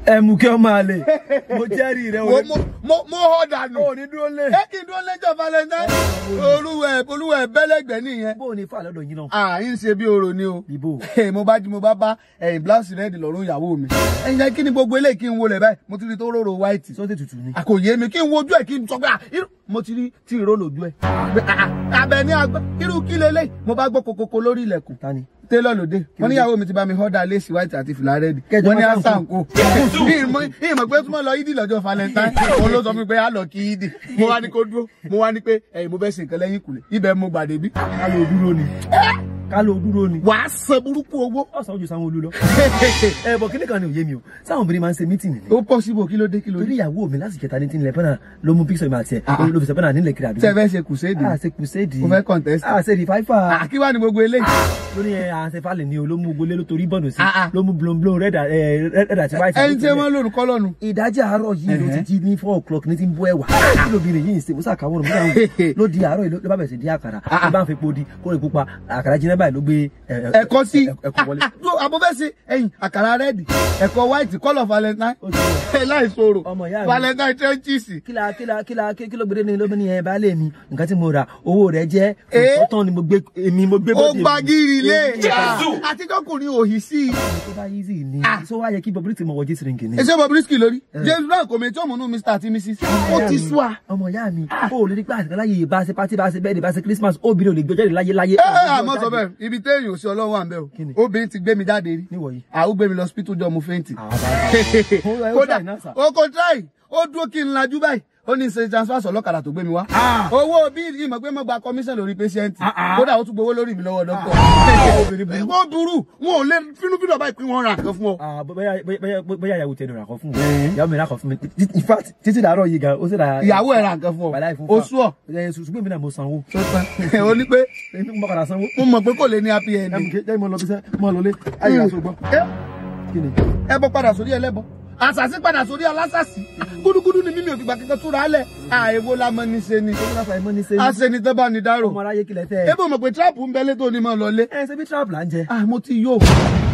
ẹ̀mùkẹ́ ọmọ àlè mo jẹ́rìí rẹ mo mo mo mo họ dànù. ò ní dúró lé. ẹ kí n dúró lẹ́jọ́ valentine. olúwẹ̀ olúwẹ̀ bẹ́lẹ́gbẹ́ nìyẹn. bó o ní fà lọ́dọ̀ yín náà. à ń ṣe bí oro ni o. Bíbó. mo bá di mo bá bá ẹ̀yìn blouse red lọ́rùn ìyàwó mi. ẹ̀yin jẹ́ kí ni gbogbo eléyìí kí n wọlé báyìí mo ti rí tó róró white. sọ́tẹ̀ tutù ni. àkòyé mi kí n wojú ẹ̀ kí n sọ pé ah, irú- mo ti rí tí ìró lójú ẹ̀. abẹ ní agbá irú kí lélẹ̀ mo bá gbọ́ kokoko lórí ilẹ̀kùn. ta ni. télọ̀ lóde wọ́n níyàwó mi ti bá mi họ́dà lace white àti fìlà red Kẹjọ wọ́n ní máa àṣàǹkó ìmọ̀ pé túmọ̀ lọ yídì lọ́jọ́ valentine òun ló sọ fún mi pé á lọ kí yídì mo wá ní kó dúró mo wá ní pé ẹ̀yin mo fẹ́ ṣe nǹkan lẹ́yìn ìkùlé ibẹ̀ mo gbàdé bí. ká ló dúró ni. ká ló dúró ni. wàá san burúkú owó. ọ̀sán ojú sáwọn olú lọ. ẹ bọ̀ kíní kan ni òye mi o sáwọn obìnrin máa ń ṣe mítìnì ni. ó pọ̀ síbò kí ló dé kí ló dé. torí ìyàwó mi láti kẹta ní tí ń lẹ pẹ́nà ló mú píksọ̀ mi àti ẹ̀ Ah, ah. ló fi sọ pẹ́nà nílẹ̀ kiri àdúgbò. tẹ́ ẹ fẹ́ ṣe kùséèdì a ṣe kùséèdì. mo fẹ́ contest. a ṣe rìfáífà. àkí wá ní gbogbo eléyìí. lórí ẹ àṣẹ falẹ̀ ni o ló mú gbolé ló torí bọ̀nù sí Ah, ah. ló mú blonblon red ẹ red àti white. ẹni tí wọ́n lòrùn kọ́ lọ́nu. ìdájí àárọ̀ yìí ló ti jí ní four o'clock ní ti ń bọ́ ẹ̀wà kí lóbìnrin yìí ń ṣe musa kàwọn ọ̀rọ̀ musa ló di àárọ̀ yìí ló bá bẹ̀rẹ̀ sí di àkàrà ló bá ń fi podi kó lè pupa àkàrà jiná báyìí ló gbé ẹ, ẹ, ẹ̀kọ́ sí ẹ- ẹ̀kọ́ wọlé. àbọ̀ fẹ́ ṣe ẹ̀yìn àkàrà rẹ́ẹ̀dì ẹ̀kọ́ white kọ́lọ̀ valentine Ó ti wọ̀. láì sọ̀rọ̀ Ọmọ ìyá mi. valentine trenches. kíla kíla kíla kí kí ló gbé ní ló ní ẹ baálé mi nǹkan tí mo rà owó rẹ̀ jẹ́ Eh? tọ́tàn ni mo gbé èmi mo gbé ó bọ́dì gbagiri lé Èmi. àtikọ́kùnrin òhì sí i. tó bá yí sí ni sọ wá yẹ kí bobrí ti mọ wọjí sirinki ni. ẹsẹ̀ Bobrisky lórí james brown kò mẹ́tí ọ̀mùnú mr àti mrs ó ti sú a. ọmọ ìyá mi ó lè rí pé àtìkọ́ láyé bá ṣe pátí bá ṣe bẹ́ẹ̀ bá ṣe christmas obìnrin ò lè gbé jáde láyé láyé. ẹ ẹ àmọ́ sọ bẹ́ẹ̀ ibi téèyàn ò sí ọlọ́run wà ń bẹ̀ Kí ni? o obìnrin ti gbé mi jáde rí níwọ̀ yìí. àwọn gbé mi lọ hospital jọ mo fẹ́ǹtì. Ó- ó kódà try náà, sir. o kò try ó dúró kí n lajú báyìí ó ní ṣe transfer sọ ọlọ́kadà tó gbé mi wá. owó bíi ìmọ̀ pé mo gba commission lórí patient kódà ó tún gbowó lórí mi lọ́wọ́ dókítà. wọ́n burú wọn ò lè fínúfínú ọba ìpín wọn ra nǹkan fún ọ. Ah, bóyá bóyá bóyá ìyàwó tẹnu rà kọ fún mi ìyàwó mi rà kọ fún mi in fact títí dàárọ̀ yìí gan ó sì ra ìyàwó ẹ̀ ra nǹkan fún wàhálà ọ ìfún o sú ọ. ẹ ṣùgbọ́n mi náà mo sanwó ó ní pé èmi mo padà sanwó mo mọ̀ pé kò lè ní happy ẹ mú ending. kí ẹ mọ lọ bí sẹ mọ lọ lé ayé aṣọ gbọ́ Ẹ- kí ni. ẹbọ padà sórí ẹlẹ́bọ àṣàṣì padà sórí alásàṣì gúdúgúdú ni mímí òfìgbà kankan túra alẹ àìwo la mọ ní ṣe ni ó láfa ẹmọ ní sẹ àṣẹni tó bá ní dárò ọmọ aráyé kílẹ̀ tẹ́ ẹ. ébò mọ̀ pé tíráàpù ń bẹ létò ní mọ́ lọlé ẹ ṣe bí trap là ń jẹ. ah mo ti yó